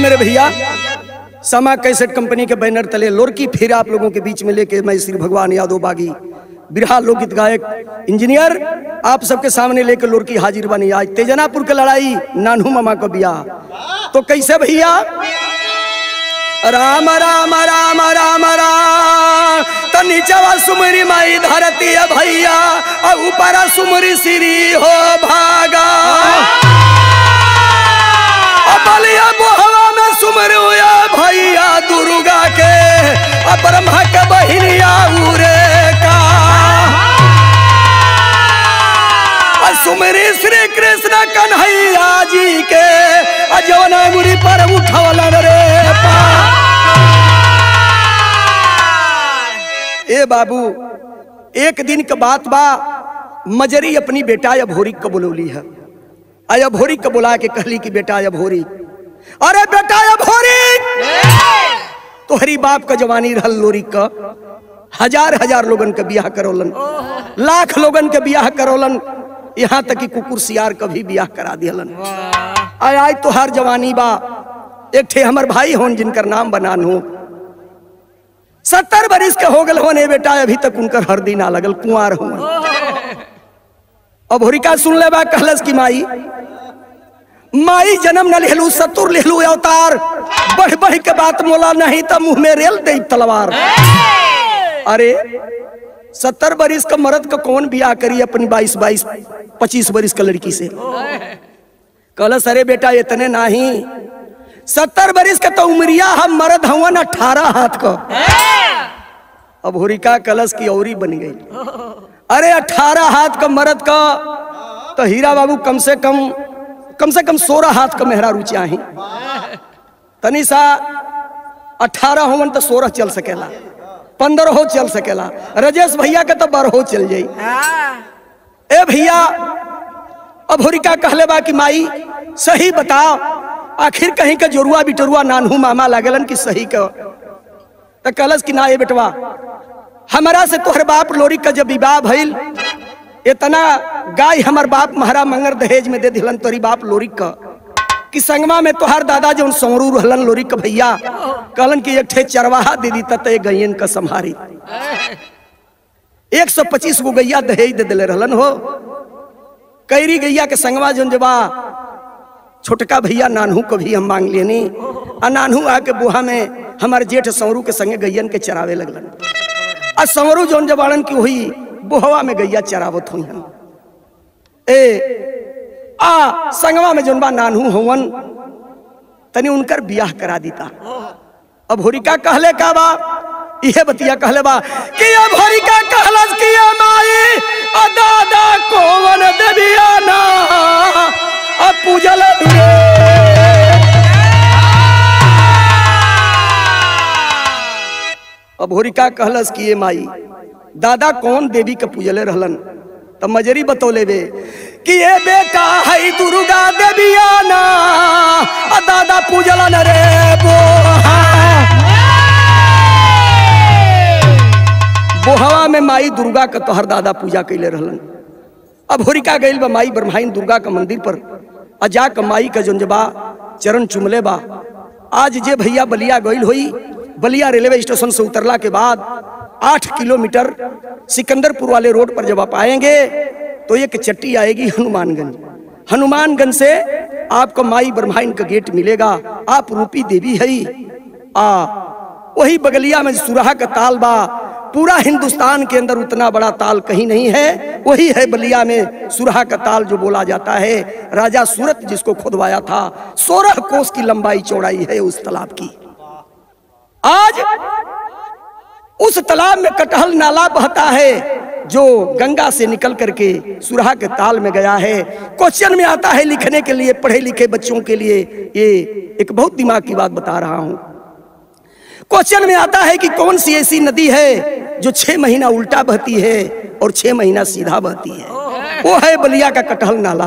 मेरे भैया समा कैसेट कंपनी के बैनर तले लोरकी फिर आप लोगों के बीच में लेके मैं श्री भगवान यादव बागी बिरहा लोकगीत गायक इंजीनियर आप सबके सामने लेके लोरकी हाजिर बनी आज तेजनापुर के लड़ाई नानू मामा को बिया तो कैसे भैया राम राम राम राम राम तो नीचवा सुमरी माई धरती है भैया और ऊपर सुमरी श्री हो भागा और बलिया बोहवा में सुमर हुआ भैया दुर्गा के और ब्रह्मा के बहिनिया उरे का और सुमरी श्री कृष्ण कन्हैया जी के और जवना मुड़ी पर उठवलन रे पा ए बाबू एक दिन के बात बा मजरी अपनी बेटा या भोरी को बुलौली है आया भोरी को बुला के कहली कि बेटा या भोरी अरे बेटा या भोरी तोहरी बाप का जवानी रहल लोरी का हजार हजार लोगन के बियाह करोलन लाख लोगन के बियाह करोलन यहाँ तक कि कुकुर सियार का भी बियाह करा दियलन आय आय तोहार जवानी बा एक ठे हमर भाई होन जिनकर नाम बनान हो सत्तर बरिस के हो गल होने बेटा अभी तक उनकर हरदी ना लगल कुंवार हुआ अब होरिका सुन ले बा कहलस की माई माई जन्म न लेलू सतुर लेलू अवतार बढ़ बढ़ के बात मोला नहीं तो मुंह में रेल दे तलवार अरे सत्तर बरिस का मर्द का कौन बियाह करी अपनी बाईस बाईस पच्चीस बरिस का लड़की से कहलस अरे बेटा इतने नहीं सत्तर बरिस का तो उमरिया हम मर्द हवन अठारह हाथ का अब होरिका कलश की औरी बन गई अरे अठारह हाथ का मर्द का तो हीरा बाबू कम से कम कम से कम सोलह हाथ का मेहरा रुचिया ही तनी सा अठारह होवन तो सोलह चल सकेला पंद्रह हो चल सकेला रजेश भैया के तो बारह चल जाई ए भैया अब होरिका कहले बा कि माई सही बताओ आखिर कहीं का जोरुआ बिटरुआ नानहू मामा लागलन कि सही का तो कलस कि ना ये बेटवा हमारा से तोहर बाप लोरी का जब विवाह भइल इतना गाय हमर बाप महारा मंगर दहेज में दे दिलन तोरी बाप लोरी का कि संगमा में तोहार दादा जो सौरू रहलन लोरी का भैया कहलन कि एक ठे चरवाहा दे दी तत गैयन का संभारी एक सौ पच्चीस गो गैया दहेज दे दिले रहलन हो कैरी गैया के संगमा जोन जबा छोटका भैया नानहू को भी हम मांग लेनी आ नानहू आके बुहा में हमारे जेठ सौरू के संगे गैयन के चरावे लगलन आ सौरू जोन जबाड़न की हुई बुहवा में गैया चरावत हुई हम ए आ संगवा में जोन बा नानहू हवन तनी उनकर बियाह करा दीता अब होरिका कहले का बा इहे बतिया कहले बा कि अब होरिका कहलस कि ए माई आ दादा कोवन देविया ना अब पूजल रे अब होरिका कहलस कि ये माई दादा कौन देवी के पूजले रहलन तब मजरी बतौले बे कि ये बेटा है दुर्गा देविया ना आ दादा पूजलन रे बोहा बोहवा में माई दुर्गा का तोहर दादा पूजा कैले रहलन अब होरिका गइल बा माई ब्रह्माइन दुर्गा का मंदिर पर आ जा के माई का जोंजबा चरण चुमले बा आज जे भैया बलिया गइल होई बलिया रेलवे स्टेशन से उतरला के बाद आठ किलोमीटर सिकंदरपुर वाले रोड पर जब आप आएंगे तो एक चट्टी आएगी हनुमानगंज हनुमानगंज से आपको माई ब्रह्माइन का गेट मिलेगा आप रूपी देवी है आ वही बगलिया में सुराहा का ताल बा पूरा हिंदुस्तान के अंदर उतना बड़ा ताल कहीं नहीं है वही है बलिया में सुरहा का ताल जो बोला जाता है राजा सूरत जिसको खुदवाया था सोलह कोस की लंबाई चौड़ाई है उस तालाब की आज उस तालाब में कटहल नाला बहता है जो गंगा से निकल करके सुरहा के ताल में गया है क्वेश्चन में आता है लिखने के लिए पढ़े लिखे बच्चों के लिए ये एक बहुत दिमाग की बात बता रहा हूं क्वेश्चन में आता है कि कौन सी ऐसी नदी है जो छह महीना उल्टा बहती है और छह महीना सीधा बहती है वो है बलिया का कटहल नाला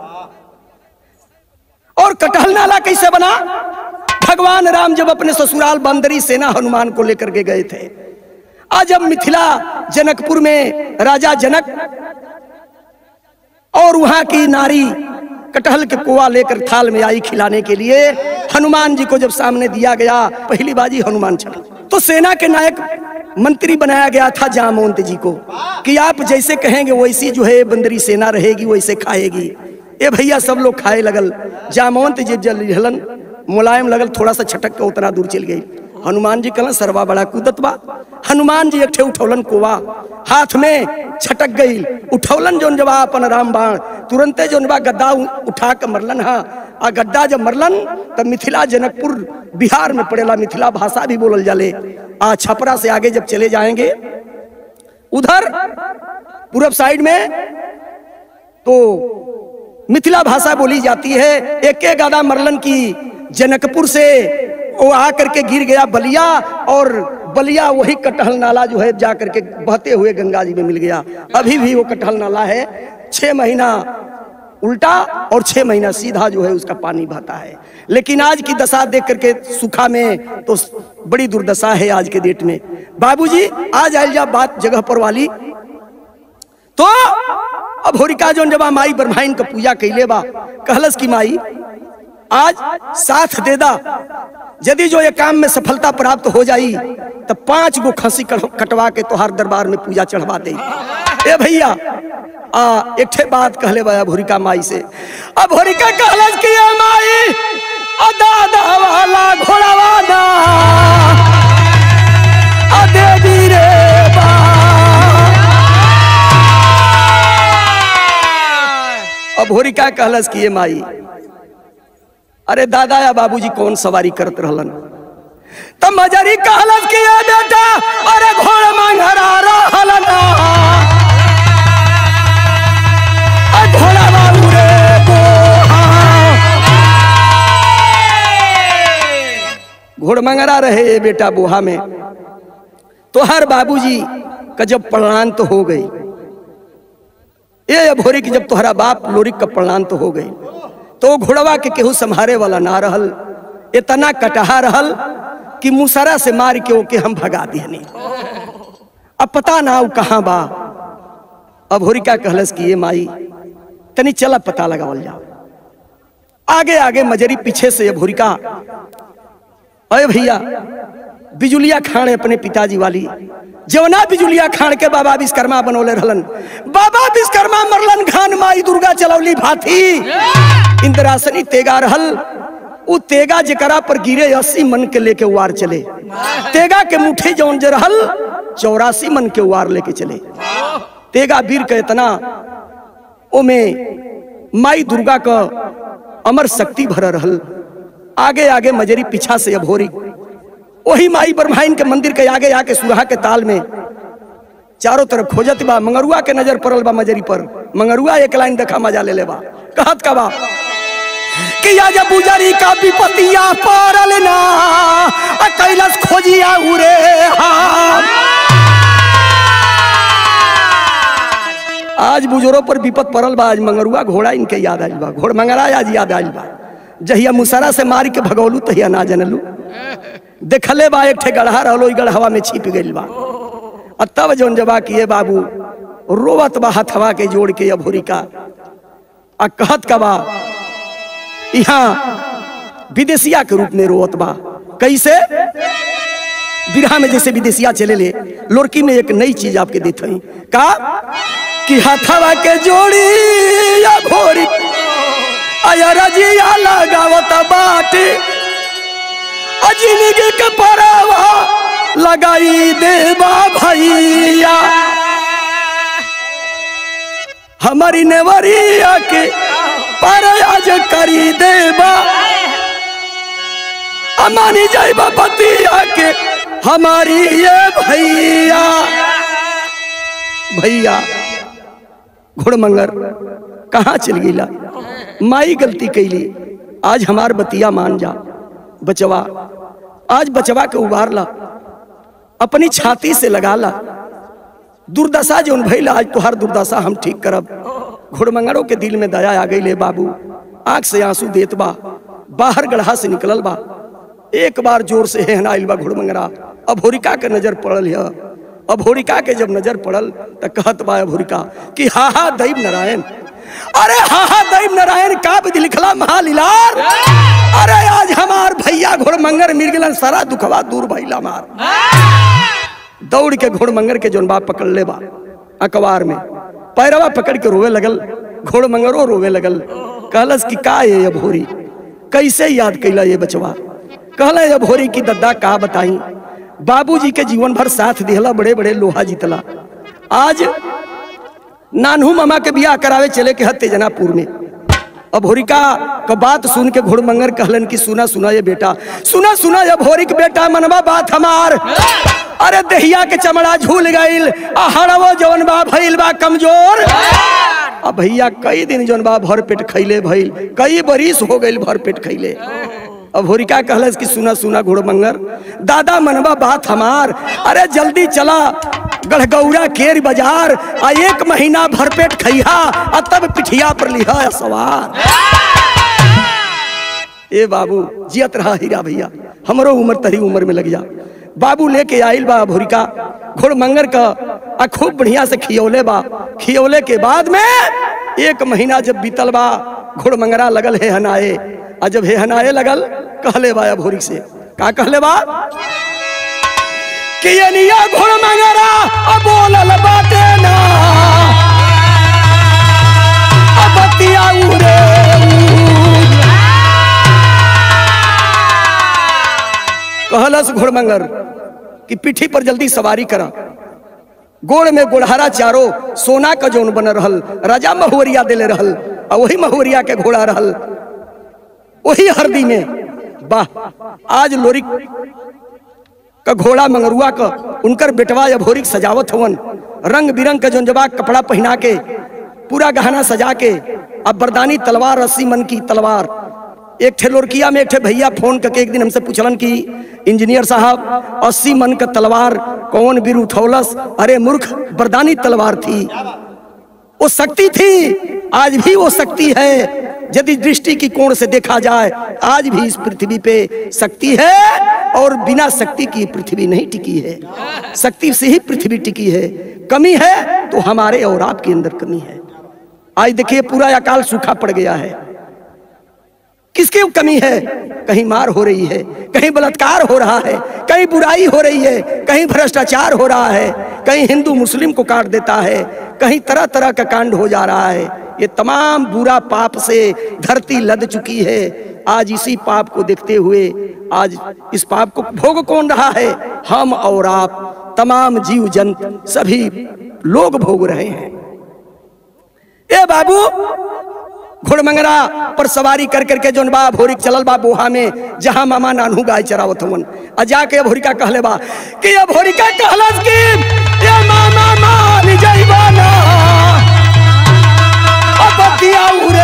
और कटहल नाला कैसे बना भगवान राम जब अपने ससुराल बंदरी सेना हनुमान को लेकर के गए थे आज जब मिथिला जनकपुर में राजा जनक और वहां की नारी कटहल के कोआ लेकर थाल में आई खिलाने के लिए हनुमान जी को जब सामने दिया गया पहली बाजी हनुमान चढ़ा तो सेना के नायक मंत्री बनाया गया था जामवंत जी को कि आप जैसे कहेंगे वैसी जो है बंदरी सेना रहेगी वैसे खाएगी ए भैया सब लोग खाए लगल जामवंत जी जल हलन मुलायम लगल थोड़ा सा छटक के उतना दूर चल गई हनुमान जी कहलन सरवा बड़ा कूदत बा हनुमान जी एक ठे उठौलन कोवा हाथ में छटक गई उठौलन जोन जब अपन राम बाण तुरंते जोन बा गद्दा उ- उठा के मरलन हा आ गद्दा जब मरलन तब मिथिला जनकपुर बिहार में पड़ेला मिथिला भाषा भी बोलल जाले आ छपरा से आगे जब चले जाएंगे उधर पूरब साइड में तो मिथिला भाषा बोली जाती है एक एक गादा मरलन की जनकपुर से वो आकर के गिर गया बलिया और बलिया वही कटहल नाला जो है जा करके बहते हुए गंगा जी में मिल गया अभी भी वो कटहल नाला है छह महीना उल्टा और छह महीना सीधा जो है उसका पानी बहता है लेकिन आज की दशा देख करके सूखा में तो बड़ी दुर्दशा है आज के डेट में बाबूजी आज आयल जा बात जगह पर वाली तो अब होरिका जोन जब माई ब्रह्माइन का पूजा कैले बा कहलस की माई आज साथ दे दा यदि जो ये काम में सफलता प्राप्त हो जाई तो पांच गो खसी कट- कटवा के तोहार दरबार में पूजा चढ़वा दे ए भैया आ एक ठे बात कहले बा भोरिका माई से अब भोरिका कहलस की ए माई आ दादा वाला घोड़ावा ना आ देवी रे बा अब होरिका कहलस कि ये माई अरे दादा या बाबूजी कौन सवारी करत रहलन तब मजरी कहलस कि ये बेटा अरे घोड़ मंगरा रहलन आ घोड़ा बाबू रे बोहा। घोड़ मंगरा रहे ये बेटा बोहा में तो हर बाबूजी का जब प्रणान तो हो गई ये भोरी की जब तोहरा बाप लोरिक का प्रणाम तो हो गई तो घोड़वा के केहू संहारे वाला ना रहल इतना कटहा रहल कि मुसरा से मार के ओके हम भगा दिहनी अब पता ना उ कहाँ बा अब होरिका कहलस कि ये माई तनी चला पता लगावल जाओ आगे आगे मजरी पीछे से ये भोरिका अरे भैया बिजुलिया खान अपने पिताजी वाली जवना बिजुलिया खान के बाबा विश्वकर्मा बनौले रहलन बाबा विश्वकर्मा मरलन खान माई दुर्गा चलौली भाथी इंद्रासनी तेगा रहल उ तेगा जकरा पर गिरे अस्सी मन के लेके वार चले तेगा के मुठे जौन जे रहल चौरासी मन के वार लेके चले तेगा वीर के इतना ओमे माई दुर्गा का अमर शक्ति भर रहल आगे आगे मजरी पीछा से अभोरी वही माई ब्रह्माइन के मंदिर के आगे आके सुरहा के ताल में चारों तरफ खोजत बा मंगरुआ के नजर पड़ल बा मजरी पर मंगरुआ एक लाइन देखा मजा ले ले बा कहत का बा कि या जब बुजरी का विपतिया पड़ल ना आ कैलाश खोजिया उरे हम आज बुजुर्गों पर विपत पड़ल बा आज मंगरुआ घोड़ा इनके याद आइल बा घोड़ मंगरा आज याद आइल बा जहिया मुसरा से मार के भगौलू तहिया ना जनलू देखले बा एक ठे गढ़ा रहलो ई गढ़वा में छिप गइल बा आ तब जौन जबा किए बाबू रोवत बा हथवा के जोड़ के अभोरी का आ कहत का बा यहाँ विदेशिया के रूप में रोवत बा कैसे बिरहा में जैसे विदेशिया चले ले लोरकी में एक नई चीज आपके देते हैं का कि हथवा के जोड़ी या भोरी आया रजिया लगावत बाटे अजिंदगी के परावा लगाई देवा भैया हमारी नेवरिया के परयाज करी देवा अमानी जाइबा बतिया के हमारी ये भैया भैया घोड़मंगर कहाँ चल गईला माई गलती कैली आज हमार बतिया मान जा बचवा आज बचवा के उबार ला अपनी छाती से लगा ला दुर्दशा जो भैला आज तुहार दुर्दशा हम ठीक करब घोड़मंगरों के दिल में दया आ गई ले बाबू आंख से आंसू देत बा बाहर गढ़ा से निकलल बा एक बार जोर से हेहनाइल बा घोड़मंगरा अभोरिका के नजर पड़ल है अभोरिका के जब नजर पड़ल त कहत बा अभोरिका कि हा हा दैव नारायण अरे हाँ हाँ दैव नारायण काव्य लिखला महालीलार अरे आज हमार भैया घोड़मंगर मिल गलन सारा दुखवा दूर भैला मार दौड़ के घोड़मंगर के जोन बाप पकड़ ले बा अखबार में पैरवा पकड़ के रोवे लगल घोड़मंगरो रोवे लगल कहलस कि का ये ये भोरी कैसे याद कैला ये बचवा कहला ये भोरी की दद्दा का बताई बाबूजी के जीवन भर साथ दिहला बड़े बड़े लोहा जीतला आज नानू मामा के बियाह करावे चले के हत्ते जनापुर में अब होरिका का बात सुन के घोड़मंगर कहलन कि सुना सुना ये बेटा सुना सुना ये भोरिक बेटा मनवा बात हमार अरे दहिया के चमड़ा झूल गईल आ हड़वो जवन बा भइल बा कमजोर अब भैया कई दिन जवन बा भर पेट खैले भइल कई बरिस हो गईल भर पेट खैले अब होरिका कहलस कि सुना सुना घोड़मंगर दादा मनवा बात हमार अरे जल्दी चला गढ़गौरा केर बाजार आ एक महीना भरपेट खैहा आ तब पिठिया पर लिहा सवार ए बाबू जियत रहा हीरा भैया हमरो उम्र तरी उम्र में लग जा बाबू लेके आइल बा भोरिका घोड़मंगर का आ खूब बढ़िया से खियौले बा खियौले के बाद में एक महीना जब बीतल बा घोड़मंगरा लगल है हनाए आ जब हे हनाए लगल कहले बा भोरी से का कहले बा कि ये निया घोड़मंगरा अब बोलल बाटे ना अब बतिया उरे कहलस घोड़मंगर कि पीठी पर जल्दी सवारी करा गोड़ में गोड़हारा चारो सोना का जोन बन रहल राजा महुवरिया देले रहल आ वही महुवरिया के घोड़ा रहल वही हरदी में वाह आज लोरी का घोड़ा मंगरुआ का उनकर बेटवा या भोरी के सजावत हवन रंग बिरंग के जोन जवाब कपड़ा पहना के पूरा गहना सजा के अब बरदानी तलवार अस्सी मन की तलवार एक ठे लोरकिया में एक ठे भैया फोन करके एक दिन हमसे पूछलन कि इंजीनियर साहब अस्सी मन का तलवार कौन बीर उठौलस अरे मूर्ख बरदानी तलवार थी वो शक्ति थी आज भी वो शक्ति है यदि दृष्टि की कोण से देखा जाए आज भी इस पृथ्वी पे शक्ति है और बिना शक्ति की पृथ्वी नहीं टिकी है शक्ति से ही पृथ्वी टिकी है कमी है तो हमारे और आपके अंदर कमी है आज देखिए पूरा अकाल सूखा पड़ गया है किसकी कमी है कहीं मार हो रही है कहीं बलात्कार हो रहा है कहीं बुराई हो रही है कहीं भ्रष्टाचार हो रहा है कहीं हिंदू मुस्लिम को काट देता है कहीं तरह तरह का कांड हो जा रहा है ये तमाम बुरा पाप से धरती लद चुकी है आज इसी पाप को देखते हुए आज इस पाप को भोग कौन रहा है हम और आप तमाम जीव जंतु सभी लोग भोग रहे हैं ए बाबू घोड़मंगरा पर सवारी कर करके जोन बा भोरी चलल बा बोहा में जहां मामा नानू गाय चरावत हवन आ जाके भोरिका कहले बा कि ये भोरिका कहलस कि ये मामा मान जइबा ना अब बतिया उरे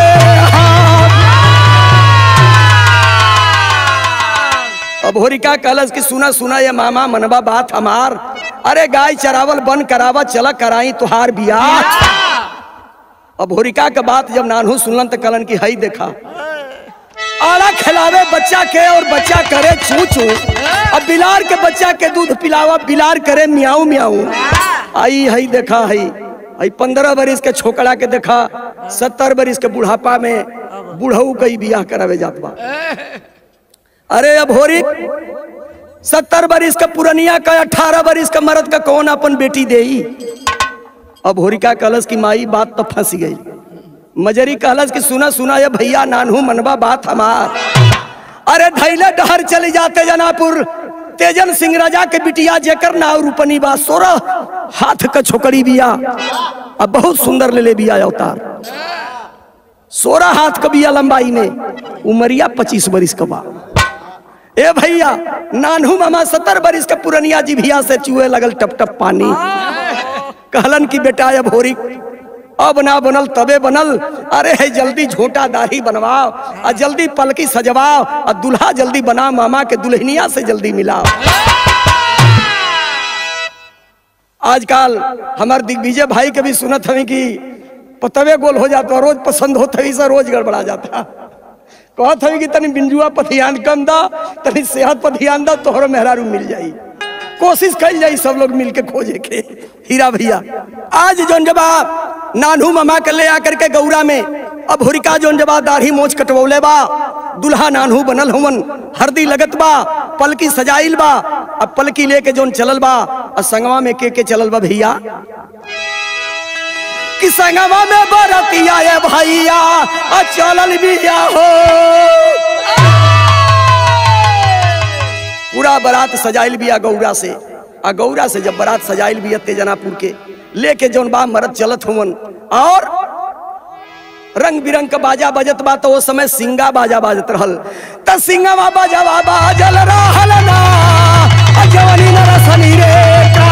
अब भोरिका कहलस कि सुना सुना ये मामा मनबा बात हमार अरे गाय चरावल बन करावा चला कराई तुहार बियाह अब होरिका के बात जब नानू सुनलन तो कलन की हई देखा आड़ा खिलावे बच्चा के और बच्चा करे चू चू अब बिलार के बच्चा के दूध पिलावा बिलार करे मियाऊ मियाऊ आई हई देखा हई हई पंद्रह बरिस के छोकरा के देखा सत्तर बरिस के बुढ़ापा में बुढ़ऊ कई बियाह करावे जात बा अरे अब होरी सत्तर बरिस का पुरनिया का अठारह बरिस का मर्द का कौन अपन बेटी देई अब होरिका कहलस की माई बात तो फंस गई मजरी कहलस कि सुना सुना ये भैया नानू मनबा बात हमार अरे धैले डहर चले जाते जनापुर तेजन सिंह राजा के बिटिया जेकर नाव रूपनी बा सोरह हाथ का छोकरी बिया अब बहुत सुंदर ले ले बिया अवतार सोलह हाथ का बिया लंबाई में उमरिया पच्चीस बरिस का बा ए भैया नानू मामा सत्तर बरिस के पुरनिया जिभिया से चूहे लगल टप टप पानी कहलन की बेटा अब होरी अब ना बनल तबे बनल अरे है जल्दी झोटा दाढ़ी बनवाओ और जल्दी पलकी सजवाओ और दुल्हा जल्दी बना मामा के दुल्हनिया से जल्दी मिलाओ आजकल हमार दिग्विजय भाई के भी सुनत हवी कि पतवे गोल हो जाता रोज पसंद होता ही से रोज गड़बड़ा जाता कहत हवी कि तनी बिंजुआ पर ध्यान कम दा तनी सेहत पर ध्यान दा तोहरो मेहरारू मिल जाई कोशिश कल जाई सब लोग मिलके खोजे के हीरा भैया आज जौन जब नानू मामा के ले आकर के गौरा में अब हुरिका जोन जबा दाढ़ी मोछ कटवौले बा दुल्हा नानू बनल हुवन हरदी लगत बा पलकी सजाइल बा अब पलकी लेके जोन चलल बा और संगवा में के के चलल बा भैया कि संगवा में बरतिया ये भैया आ चलल बिया हो पूरा बारात सजाइल बिया गौरा से आ गौरा से जब बारात सजाइल बिया तेजनापुर के लेके जौन बा मरद चलत हुवन और रंग बिरंग का बाजा बजत बा तो वो समय सिंगा बाजा बाजत रहल त सिंगवा बाजावा बाजल रहल ना आ जवानी न रसनी रे का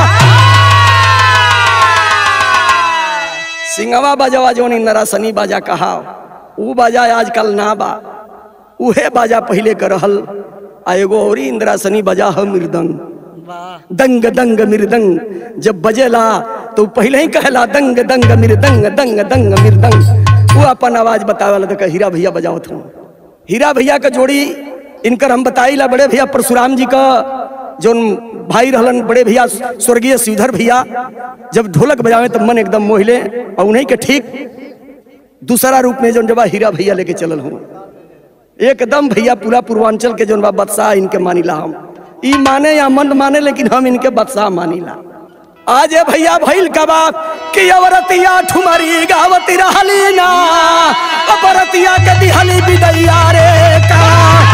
सिंगवा बाजावा जवानी न रसनी बाजा कहा ऊ बाजा आजकल ना बा उहे बाजा पहले के रहल आ एगो औरी इंद्रासनी बजा ह मृदंग दंग दंग मृदंग जब बजेला तो पहले ही कहला दंग दंग मृदंग दंग दंग मृदंग वो अपन आवाज बतावला तो हीरा भैया बजावत हूँ हीरा भैया का जोड़ी इनकर हम बताइला बड़े भैया परशुराम जी का जो भाई रहलन बड़े भैया स्वर्गीय श्रीधर भैया जब ढोलक बजावे तो मन एकदम मोहिले और उन्हीं के ठीक दूसरा रूप में जो जब हीरा भैया लेके चलल हूँ एकदम भैया पूरा पूर्वांचल के जोन बा बदशाह इनके मानिला हम ई माने या मन माने लेकिन हम इनके बदशाह मानिला आज ये भैया भइल कबा कि अवरतिया ठुमरी गावती रहली ना अवरतिया के दिहली बिदैया रे का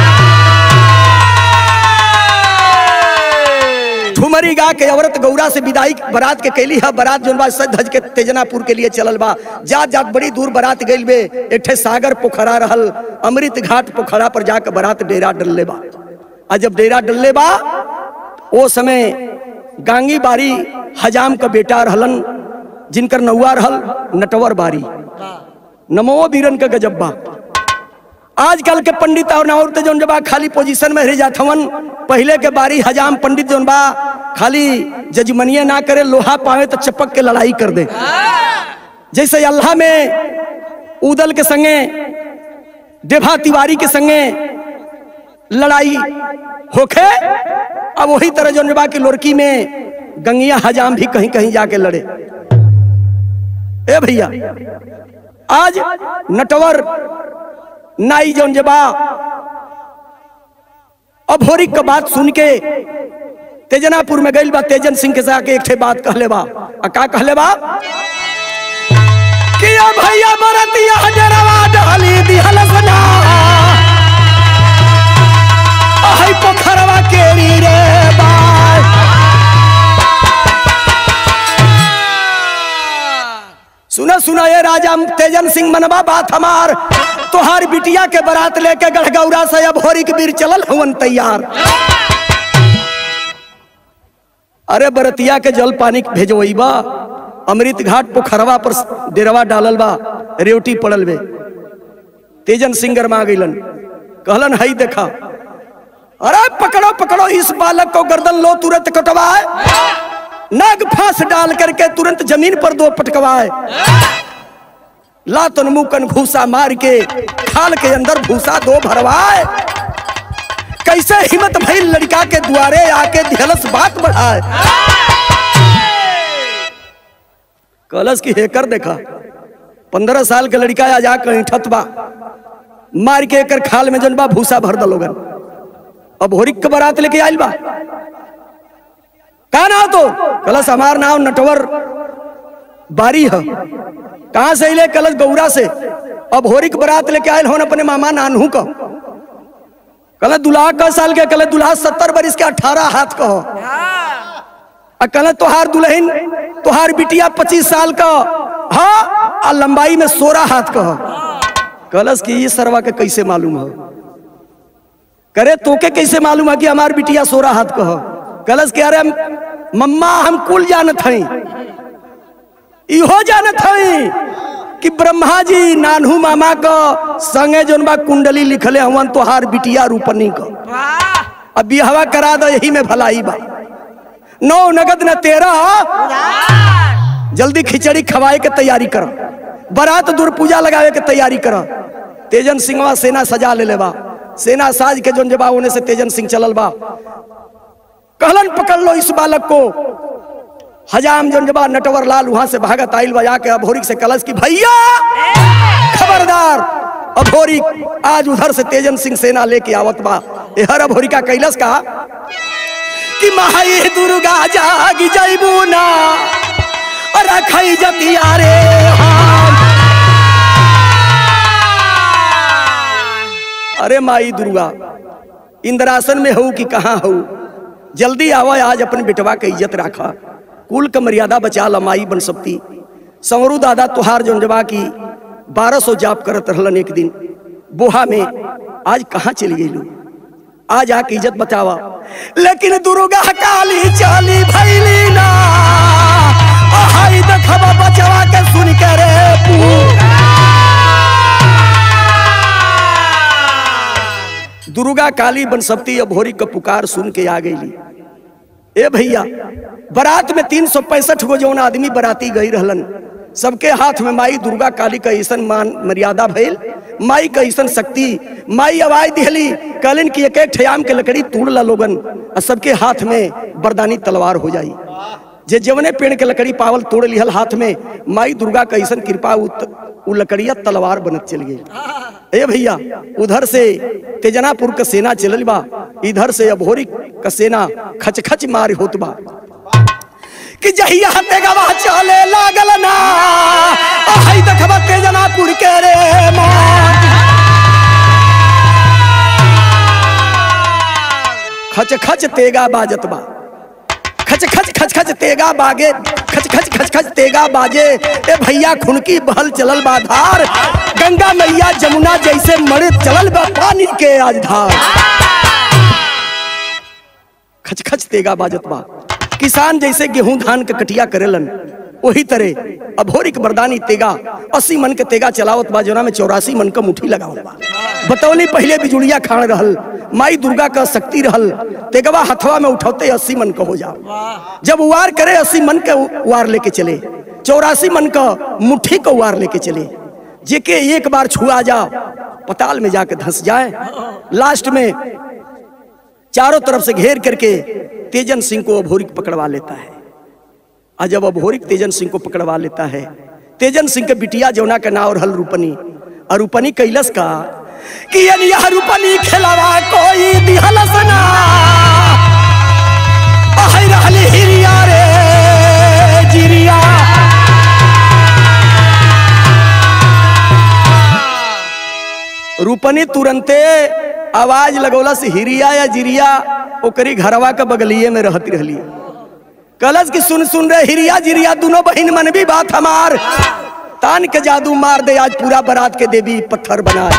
ठुमरी गा के औरत गौरा से विदाई बारात के कैली है बारात जोन बा सज धज के तेजनापुर के लिए चलल बा जात जात बड़ी दूर बारात गइल बे एक ठे सागर पोखरा रहल अमृत घाट पोखरा पर जाके बारात डेरा डलले बा आ जब डेरा डलले बा ओ समय गांगी बारी हजाम का बेटा रहलन जिनकर नौआ रहल नटवर बारी नमो बीरन का गजब बा आजकल के पंडित और औरत जौन बा खाली पोजीशन में रह जात हवन पहले के बारी हजाम पंडित जौन बा खाली जजमनिए ना करे लोहा पावे तो चपक के लड़ाई कर दे जैसे अल्लाह में उदल के संगे देभा तिवारी के संगे लड़ाई होखे अब वही तरह जौन बा की लोरकी में गंगिया हजाम भी कहीं कहीं जाके लड़े ए भैया आज नटवर नाई जौन जबा अभोरी का बात सुन के तेजनापुर में गइल बा तेजन सिंह के जाके एक ठे बात कहले बा आ का कहले बा कि ओ भैया बरतिया डरवा डाली दिहल सना ahai पोखरवा केरी रे बाय सुना सुना ये राजा तेजन सिंह मनबा बात हमार तोहार बिटिया के बारात लेके गढ़गौरा से अब होरी के बीर चलल हवन तैयार अरे बरतिया के जल पानी भेजवई बा अमृत घाट पोखरवा पर डेरवा डालल बा रेवटी पड़ल बे तेजन सिंगर में आ गइलन कहलन हई देखा अरे पकड़ो पकड़ो इस बालक को गर्दन लो तुरंत कटवाए नाग फांस डाल करके तुरंत जमीन पर दो पटकवाए लातन मुकन घूसा मार के खाल के अंदर भूसा दो भरवाए कैसे हिम्मत भई लड़का के द्वारे आके ढेलस बात बढ़ाए कलश की हेकर देखा पंद्रह साल के लड़का आ जाकर ऐठत बा मार के एकर खाल में जन बा भूसा भर दलोगन अब होरिक के बारात लेके आइल बा का नाम तो कलश हमार नाम नटवर बारी है कहां से अले कलश गौरा से अब होरिक बारात लेके आयल होन अपने मामा नानू का कल दुल्हा का साल के कल दुल्हा सत्तर बरिस के अठारह हाथ का हो आ कल तोहार दुल्हन तोहार बिटिया पच्चीस साल का हाँ आ लंबाई में सोलह हाथ का हो कलश की ये सरवा के कैसे मालूम हो करे तोके कैसे मालूम है कि हमार बिटिया सोलह हाथ का हो कलश के अरे मम्मा हम कुल जानत हई इहो जानत हई कि ब्रह्मा जी नानू मामा का संगे जोन बा कुंडली लिखले हवन तोहार बिटिया रूपनी का अब बिहवा करा दो यही में भलाई बा नौ नगद न तेरा जल्दी खिचड़ी खवाए के तैयारी करो बारात दूर पूजा लगावे के तैयारी करो तेजन सिंहवा सेना सजा ले लेबा सेना साज के जोन जबा होने से तेजन सिंह चलल बा कहलन पकड़ लो इस बालक को हजाम जंजबा नटवर लाल वहां से भागत आइल बजा के अभोरिक से कलश की भैया खबरदार अभोरिक आज उधर से तेजन सिंह सेना लेके आवत बा ए हर अभोरिका कैलस का कि माई दुर्गा जाग जैबू ना रखई जतिया रे हम अरे माई दुर्गा इंद्रासन में हूँ कि कहाँ हूँ जल्दी आवा आज अपने बेटवा के इज्जत राखा कुल का मर्यादा बचा ला माई बन सकती संवरू दादा तुहार जंजबा की बारह सौ जाप करत रहलन एक दिन बोहा में आज कहाँ चली गई आज आके इज्जत बचावा लेकिन दुर्गा काली चाली भैली ना हाय देखबा बचवा के सुन के रे पू दुर्गा काली बन सकती भोरी का पुकार सुन के आ गई ए भैया बारात में तीन सौ पैंसठ गो जौन आदमी बराती गई रहलन सबके हाथ में माई दुर्गा काली का ऐसन मान मर्यादा भइल माई का ऐसन शक्ति माई आवाज दिहली कहलिन कि एक एक ठयाम के लकड़ी तोड़ ला लोगन और सबके हाथ में बरदानी तलवार हो जाई जे जवने पेड़ के लकड़ी पावल तोड़ लिहल हाथ में माई दुर्गा का ऐसन कृपा उ लकड़िया तलवार बनत चल गई ए भैया उधर से तेजनापुर का सेना चलल बा इधर से अभोरी का सेना खच खच मार होत बा कि जहिया तेगवा चले लागल ना हाय देखबा तेजनापुर के रे मात खच खच तेगा बाजत बा खच खच खच खच तेगा बागे खच खच खच खच तेगा बाजे ए भैया खुनकी बहल चलल बा धार गंगा मैया जमुना जैसे मरे चलल बा पानी के आज धार खच खच तेगा बाजत बा किसान जैसे गेहूं धान के कटिया करेलन वही तरह अभोरी के बरदानी तेगा अस्सी मन के तेगा चलावत बा जोना में चौरासी मन का मुठी लगावल बा बतौनी पहले बिजुड़िया खान रहल माई दुर्गा का शक्ति रहल तेगवा हथवा में उठौते अस्सी मन का हो जाओ जब उवार करे अस्सी मन के उवार लेके चले चौरासी मन का मुट्ठी को उवार लेके चले जेके एक बार छुआ जाओ पताल में जाके धंस जाए लास्ट में चारों तरफ से घेर करके तेजन सिंह को अभोरिक पकड़वा लेता है और जब अभोरिक तेजन सिंह को पकड़वा लेता है तेजन सिंह के बिटिया जौना का नाव रहल रूपनी और रूपनी कैलस का कि यह रूपनी खेलावा कोई दिहलस ना अहै रहली हिरिया रे जिरिया रूपनी तुरंते आवाज लगौलस हिरिया या जिरिया ओकरी घरवा के बगलिए में रहती रहली कलश की सुन सुन रे हिरिया जिरिया दोनों बहन मन भी बात हमार तान के जादू मार दे आज पूरा बारात के देवी पत्थर बना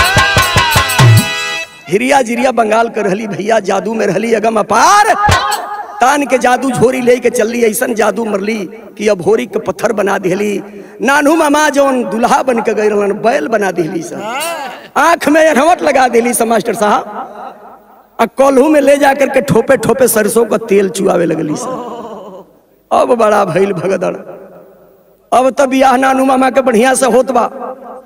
हिरिया जिरिया बंगाल कर रहली भैया जादू में रहली अगम अपार तान के जादू झोरी ले के चलली ऐसन जादू मरली कि अब होरी के पत्थर बना दिहली नानू मामा जौन दुल्हा बन के गई रहलन बैल बना दिहली सब आंख में अरहवट लगा दिली सब मास्टर साहब आ कोल्हू में ले जाकर के ठोपे ठोपे सरसों का तेल चुआवे लगली सब अब बड़ा भइल भगदड़ अब तब बियाह नानू मामा के बढ़िया से होत बा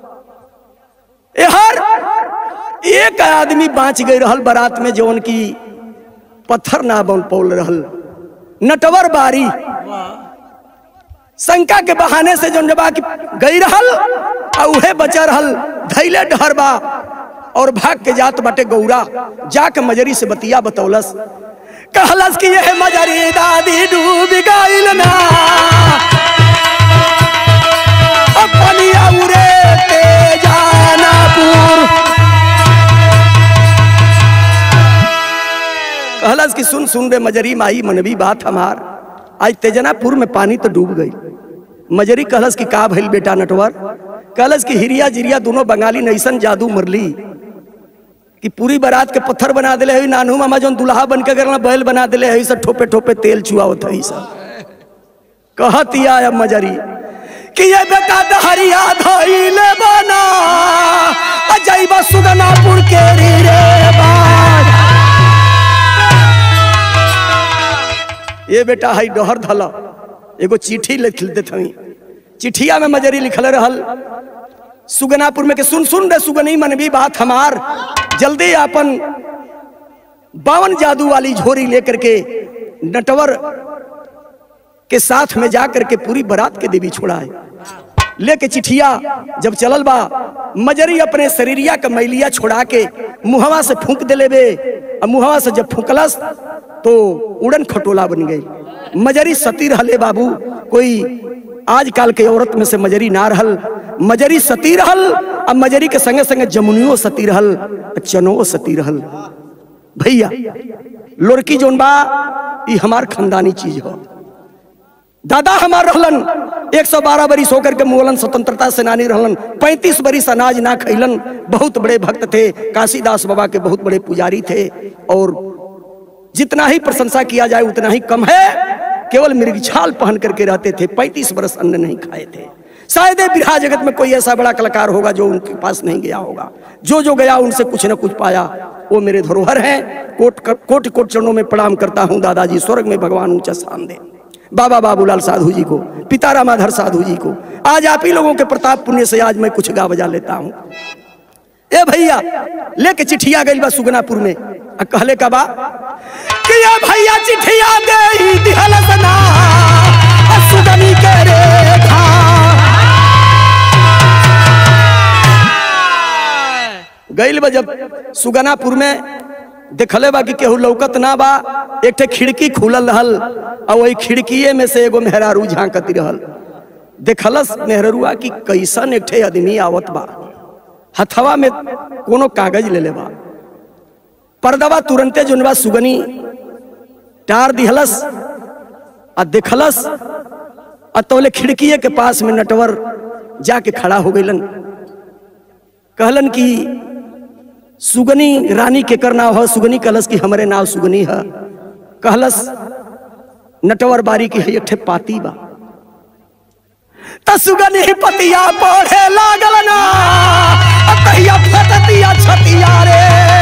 हर एक आदमी बाँच गई रहल बारात में जौन की पत्थर ना बन पौल रहल नटवर बारी शंका के बहाने से जौन जबा की गई रहल आ उहे बचा रहल धैले डहर बा और भाग के जात बाटे गौरा जाके मजरी से बतिया बतौलस कहलस कि यह मजरी दादी डूब गइल ना अपनिया उरे ते जानापुर कहलस कि सुन सुन रे मजरी माई मनवी बात हमार आज तेजनापुर में पानी तो डूब गई मजरी कहलस कि का भइल बेटा नटवर कहलस कि हिरिया जिरिया दोनों बंगाली नैसन जादू मरली कि पूरी बारात के पत्थर बना दिले है नानू मामा जौन दुल्हा बन के गरला बैल बना दिले है सब ठोपे ठोपे तेल चुआवत है सब कहतिया अब मजरी कि ये बेटा दहरिया धइले बना अजैबा सुगनापुर के रे बाज ये बेटा हई डहर धल एगो चिट्ठी लिख देत हई चिट्ठिया में मजरी लिखल रहल सुगनापुर में के सुन सुन रे सुगनी मनवी बात हमार जल्दी अपन बावन जादू वाली झोरी लेकर के नटवर के साथ में जाकर के पूरी बारात के देवी छोड़ाए लेके चिठिया जब चलल बा मजरी अपने शरीरिया के मैलिया छोड़ा के मुहवा से फूंक देले बे और मुहवा से जब फूंकलस तो उड़न खटोला बन गई मजरी सती रहले बाबू कोई आजकल के औरत में से मजरी ना रहल मजरी सती रहल और मजरी के संगे संगे जमुनियो सती रहल चनो सती रहल भैया लोरकी जोन बा ई हमार खानदानी चीज हो दादा हमार रहलन 112 बरिस होकर के मुगलन स्वतंत्रता सेनानी रहलन 35 बरिस अनाज ना खैलन बहुत बड़े भक्त थे काशीदास बाबा के बहुत बड़े पुजारी थे और जितना ही प्रशंसा किया जाए उतना ही कम है केवल मृगछाल पहन करके रहते थे 35 बरस अन्न नहीं खाए थे शायद ये बिरहा जगत में कोई ऐसा बड़ा कलाकार होगा जो उनके पास नहीं गया होगा जो जो गया उनसे कुछ न कुछ पाया वो मेरे धरोहर हैं कोट कोट कोट चरणों में प्रणाम करता हूँ दादाजी स्वर्ग में भगवान ऊंचा स्थान दे बाबा बाबूलाल साधु जी को पिता रामाधर साधु जी को आज आप ही लोगों के प्रताप पुण्य से आज मैं कुछ गा बजा लेता हूँ ए भैया लेके चिट्ठिया गई बा सुगनापुर में आ कहले का बा कि ये भैया चिट्ठिया दे दिहल सना आ सुगनी के रेखा गइल बा जब सुगनापुर में देखले बा कि केहू लौकत ना बा एक ठे खिड़की खुलल रहल और वही खिड़कीए में से एगो मेहरारू झांकती रहल देखलस मेहरुआ कि कैसन एक ठे आदमी आवत बा हथवा में कोनो कागज ले ले बा पर्दवा तुरंते जोनबा सुगनी टार दिहलस आ देखलस आ तोले खिड़कीए के पास में नटवर जाके खड़ा हो गइलन कहलन कि सुगनी रानी के कर नाव है सुगनी कहलस कि हमरे नाव सुगनी है कहलस नटवर बारी की है एक ठे पाती बा त सुगनी पतिया पढ़े लागल ना आ तहिया फटतिया छतिया रे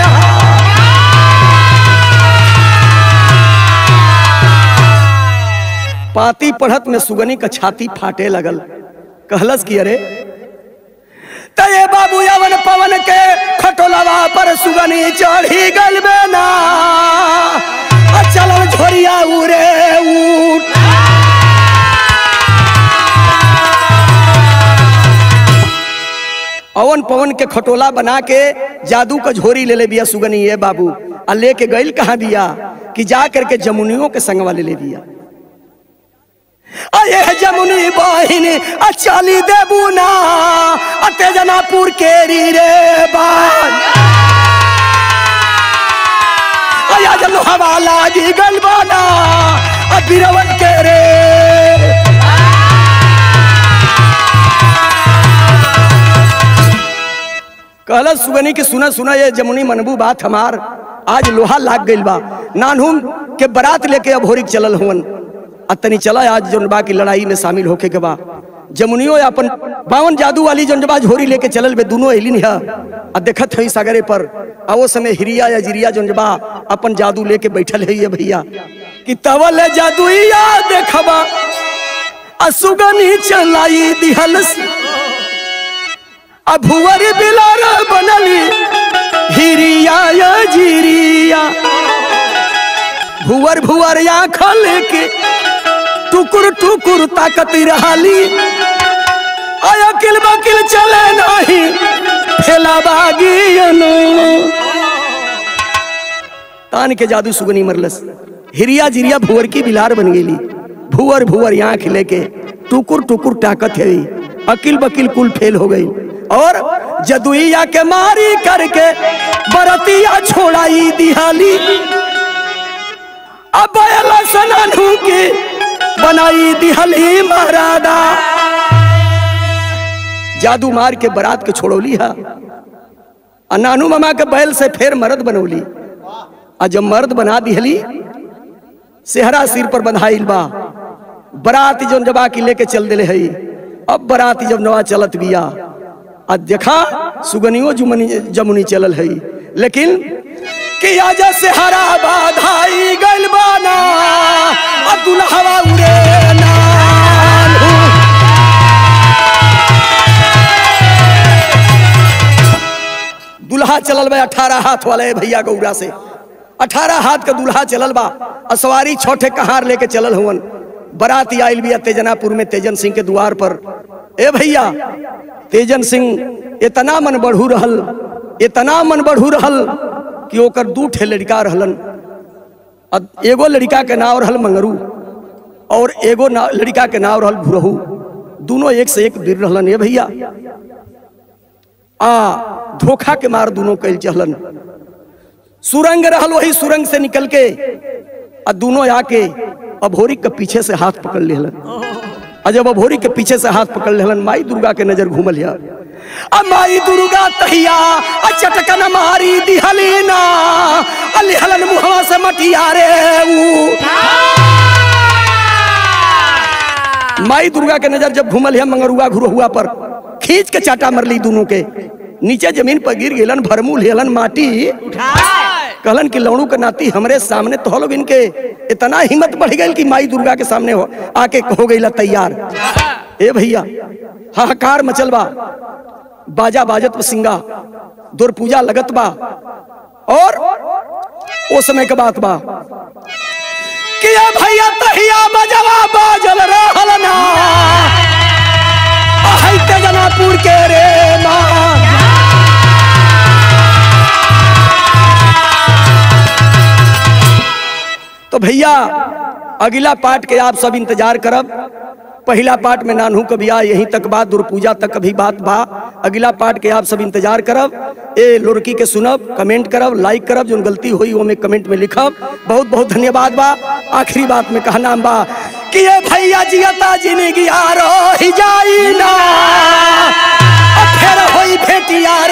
पाती पढ़त में सुगनी का छाती फाटे लगल कहलस कि अरे तये बाबू यवन पवन के खटोलवा पर सुगनी चढ़ी गल ना आ चलल झोरिया उरे उठ अवन पवन के खटोला बना के जादू का झोरी ले ले बिया सुगनी ये बाबू आ लेके गइल कहाँ बिया कि जा करके जमुनियों के संगवा ले ले बिया अये जमुनी बहिन आ चाली देबू ना आ तेजनापुर केरी रे बान अया जलो हवा लागी गलबाना आ बिरवन के रे कहला सुगनी के सुना सुना ये जमुनी मनबू बात हमार आज लोहा लाग गइल बा नानहुम के बारात लेके अब होरिक चलल हुवन आ तनी चला आज जौन बा की लड़ाई में शामिल होके के बा जमुनियो अपन बावन जादू वाली जौन बा झोरी लेके चलल बे दोनों एलिन है आ देखत हई सागरे पर आ वो समय हिरिया या जिरिया जौन बा अपन जादू लेके बैठल है ये भैया कि तवल जादुइया देखबा आ सुगनी चलाई दिहल आ भुवर बिलार बनली हिरिया या जिरिया भुवर भुवर आँखल के टुकुर टुकुर ताकत रहाली आया किल बकिल चले नहीं फेला बागियनो तान के जादू सुगनी मरलस हिरिया जिरिया भुवर की बिलार बन गेली भुवर भुवर आँख लेके टुकुर टुकुर ताकत है अकिल बकिल कुल फेल हो गई और जदुइया के मारी करके बरतिया छोड़ाई दिहाली अब सनानू के बनाई दिहली महाराजा जादू मार के बारात के छोड़ौली है आ नानू मामा के बैल से फिर मर्द बनौली आ जब मर्द बना दिहली सेहरा सिर पर बंधाइल बा बारात जब जबा की लेके चल दिले है अब बारात जब नवा चलत बिया आ देखा सुगनियो जुमनी जमुनी चलल है लेकिन कि आज से हरा बाधाई गइल बाना आ दुल्हवा उड़े नानू। दुल्हा चलल बा अठारह हाथ वाले भैया गौरा से अठारह हाथ का दुल्हा चलल बा असवारी छोटे कहार लेके चलल हुवन बराती आयल बिया तेजनापुर में तेजन सिंह के द्वार पर ए भैया तेजन सिंह इतना मन बढ़ू रहल इतना मन बढ़ू रहल कि ओकर दू ठे लड़का रहलन अ- एगो लड़का के नाम रहल मंगरू और एगो ना, लड़का के नाम रहल भुरहू दोनों एक से एक वीर रहलन ए भैया आ धोखा के मार दोनों कैल चहलन सुरंग रहल वही सुरंग से निकल के आ दोनों आके अभोरी के पीछे से हाथ पकड़ लेहलन आ जब अभोरी के पीछे से हाथ पकड़ लेहलन माई दुर्गा के नजर घूमल या आ माई दुर्गा तहिया आ चटकन मारी दिहलीना आ लिहलन मुहवा से मटिया रे ऊ माई दुर्गा के नजर जब घूमल है मंगरुआ घुरहुआ पर खींच के चाटा मरली दोनों के नीचे जमीन पर गिर गेलन भरमूल हेलन माटी कहलन कि लौड़ू के नाती हमरे सामने तो लोग इनके इतना हिम्मत बढ़ गई कि माई दुर्गा के सामने हो आके हो गई तैयार ए भैया हाहाकार मचल बा बाजा बाजत सिंगा दुर पूजा लगत बा और ओ समय के बात बा कि ए भैया तहिया बजवा बाजल रहल ना ahí te gana porque más. तो भैया अगला पाठ के आप सब इंतजार करब पहला पाठ में नानू कभी आ यहीं तक बात दुर्पूजा तक कभी बात बा अगला पाठ के आप सब इंतजार करब ए लुड़की के सुनब कमेंट करब लाइक करब जो गलती हुई वो में कमेंट में लिखब बहुत बहुत धन्यवाद बा आखिरी बात में कहना बा कि ये भैया जियता जिंदगी आ रही जाई ना अब फिर होई भेटिया